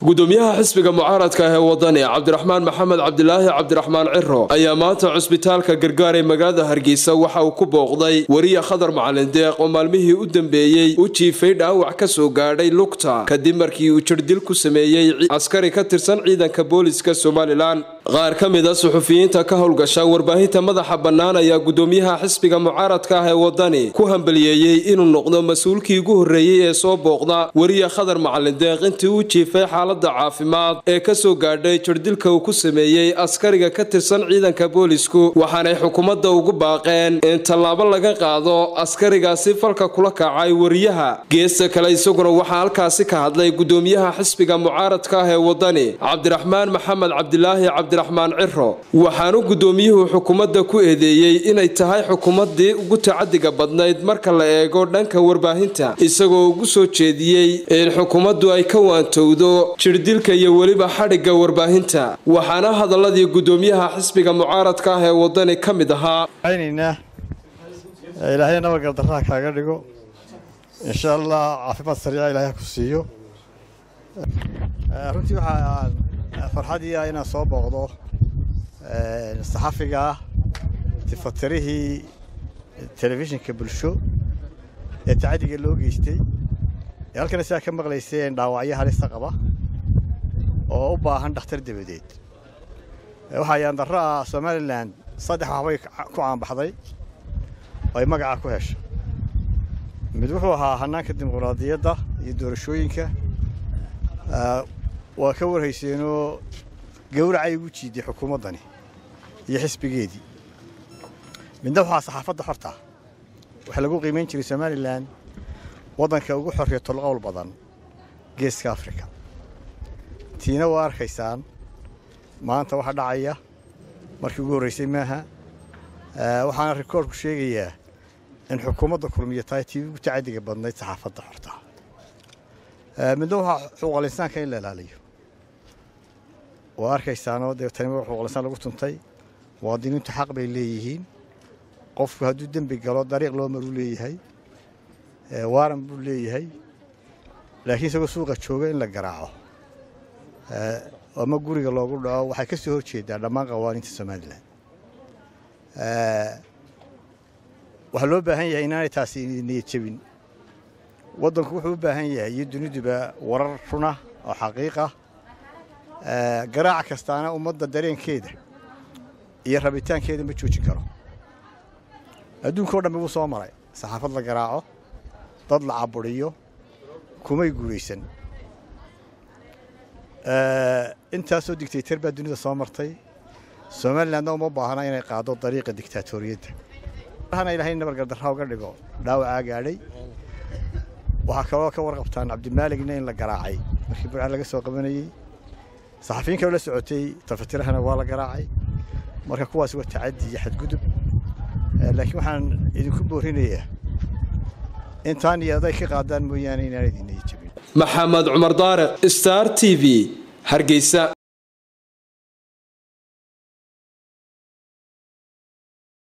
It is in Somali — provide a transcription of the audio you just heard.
gudoomiyaha xisbiga mucaaradka ah ee wadani cabdiraxmaan maxamed cabdilaahi cabdiraxmaan ciro ayaa maanta cusbitaalka gargaar ee magaalada hargeysa waxa uu ku booqday weriya khadar macalin deeq oo maalmihii u dambeeyey u jiifay dhaawac ka soo gaadhay lugta kadib markii uu jirdil ku sameeyey askari ka tirsan ciidanka booliska somalilan qaar ka mid a suxufiyiinta ka howlgasha warbaahinta madaxa bannaan ayaa gudoomiyaha xisbiga mucaaradka ah ee wadani ku hambaliyeeyey inuu noqdo mas-uulkii ugu horreeyey ee soo booqda weriya khadar macalin deeq intii uu jiifay xaalada caafimaad ee ka soo gaadhay jirdilka uu ku sameeyey askariga ka tirsan ciidanka boolisku waxaanay xukuumadda ugu baaqeen in tallaabo laga qaado askarigaasi falka kula kacay weriyaha geesta kale isaguna waxaa halkaasi ka hadlay gudoomiyaha xisbiga mucaaradka ah ee wadani cabdiraxmaan maxamed cabdilaahi cabdiraxmaan ciro waxaanu gudoomiyuhu xukuumadda ku eedeeyey inay tahay xukuumaddii ugu tacadiga badnayd marka la eego dhanka warbaahinta isagoo ugu soo jeediyey in xukuumaddu ay ka waantowdo jirdilka iyo weliba xadhigga warbaahinta waxaana hadaladii gudoomiyaha xisbiga mucaaradka ah ee wadani ka mid ahaa ilaahay nabadgaldaraha kaaga dhigo insha allah caafimaad sariica ilaahay ku siiyo runtii waxaa farxadii ah inaan soo booqdo saxafiga ah tifatirihii telefishinka bulsho ee tacadiga loo geystay ee halkana sidaa ka maqlayseen dhaawacyo halisa qaba oo u baahan dhakhtar dabadeed waxaa yaandarro ah somalilan saddex waxbay ku caanbaxday oo ay magacaa ku hesha mid wuxuu ahaa hannaanka dimuqraadiyadda iyo doorashooyinka waa ka warhayseenoo gawracay ugu jiiday xukuumaddani iyo xisbigeedii midna waxaa saxaafadda xortaa waxaa lagu qiimayn jiray somalilan waddanka ugu xorriya tolqowl badan geeska afrika tiina waa arkaysaan maanta waxa dhacaya markii ugu horraysay maaha waxaana rikoorku sheegayaa in xukuumadda kulmiya tahay tii ugu tacadiga badnayd saxaafadda xortaa midna waxaa xuquuqal insaanka in la ilaaliyo waa arkaysaanoo dee tani waa xuquuqal insaan lagu tuntay muwaadiniintu xaq bay leeyihiin qofku hadduu dembi galo dariiq loo maruu leeyahay waaran buu leeyahay laakiin isagoo suuqa jooga in la garaaco ama guriga loogu dhaco waxay ka soo hor jeedaa dhammaan qawaaniinta somalilan waxaa loo baahan yahay inaanay taasi niyad jebin waddanku wuxuu u baahan yahay iyo duniduba warar runa oo xaqiiqa garaac kastaana ummadda dareenkeeda iyo rabitaankeeda ma joojin karo adduunka o dhammi wuu soo maray saxaafad la garaaco dad la caburiyo kumay guulaysan intaasoo digtaytar baa dunida soo martay somalilandna uma baahna inay qaado dariiqa digtaatoriyadda hana ilaahay nabargardarra uga dhigo dhaawacaa gaadhay waxaa kaloo ka warqabtaan cabdimaaligna in la garaacay markii burca laga soo qabanayey saxafiyin kaloo la socotay tafatirahana waa la garaacay marka kuwaas waa tacaddi iyo xadgudub laakiin waxaan idinku boorinayaa intaan iyo aday ka qaadaan mooyaane inaan idin niyad jebin maxamed cumar daariq star t v hargeysa